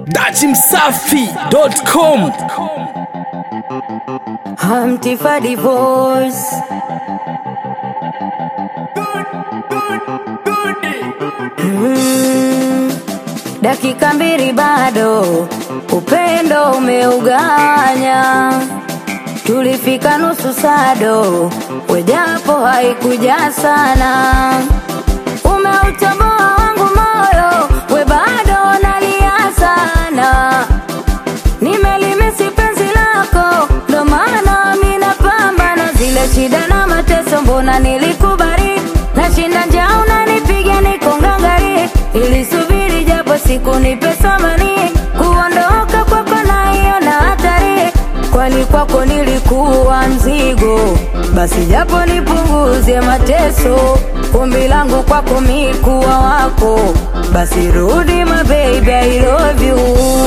dachimsafi.com Humpty for divorce. Mm, dakika mbili bado, upendo umeuganya. Tulifika nusu sado, wejapo haikuja sana. Umeutoboa wangu moyo, we bado nalia sana. Nimelimisi penzi lako, ndo maana mi napambana zile shida na mateso, mbona nilikubali? Nashinda njaa unanipiga niko ngangari, ilisubiri japo siku nipe samani, kuondoka kwako naiona hatari, kwani kwako nilikuwa mzigo, basi japo nipunguze mateso, ombi langu kwako mi kuwa wako, basi rudi my baby, I love you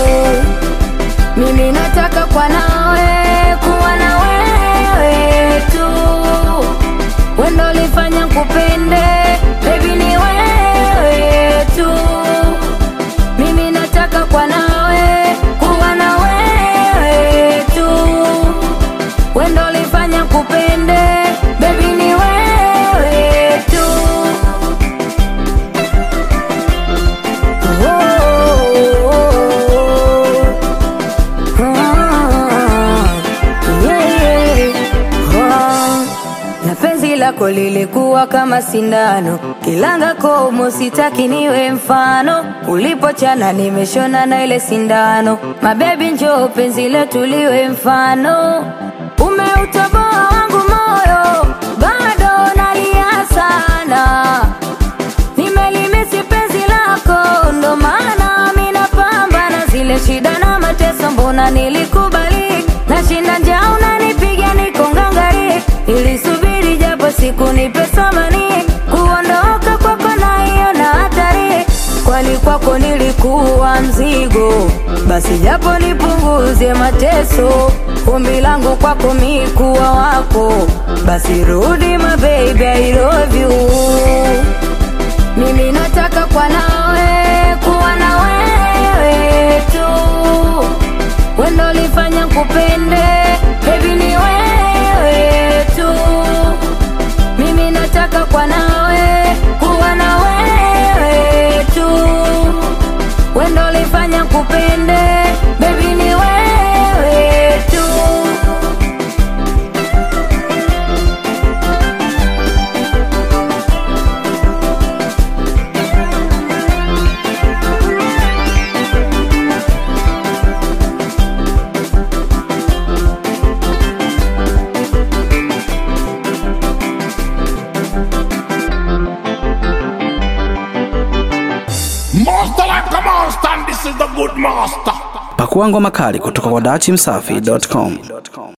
mimi nataka kwa nawe kuwa na wewe tu, wendo lifanya kupende baby, ni wewe tu. Mimi nataka kwa nawe kuwa na wewe tu, wendo lifanya kupende baby, ni wewe tu. Oh. Ah, yeah, yeah. Ah, na penzi lako lilikuwa kama sindano, kilanga komo, sitaki niwe mfano. Ulipochana nimeshona na ile sindano, mabebi njoo penzi letu liwe mfano. Umeutoboa wangu moyo, bado nalia sana nimelimisi penzi lako, ndo maana mi napambana zile shida na mateso, mbona nilikubali? Nashinda njaa unanipiga niko ngangari, ilisubiri japo siku nipe samani, kuondoka kwako naiona hatari, kwani kwako nilikuwa mzigo, basi japo nipunguze mateso, ombi langu kwako mi kuwa wako, basi rudi my baby, I love you mimi nataka kwa nawe kuwa na wewe tu, wendo lifanya kupende baby, ni wewe tu. Mimi nataka kwa nawe kuwa na wewe tu, wendo lifanya kupende baby, ni wewe tu. Master like a monster, and this is the good master. pakua ngoma kali kutoka kwa dachimsafi.com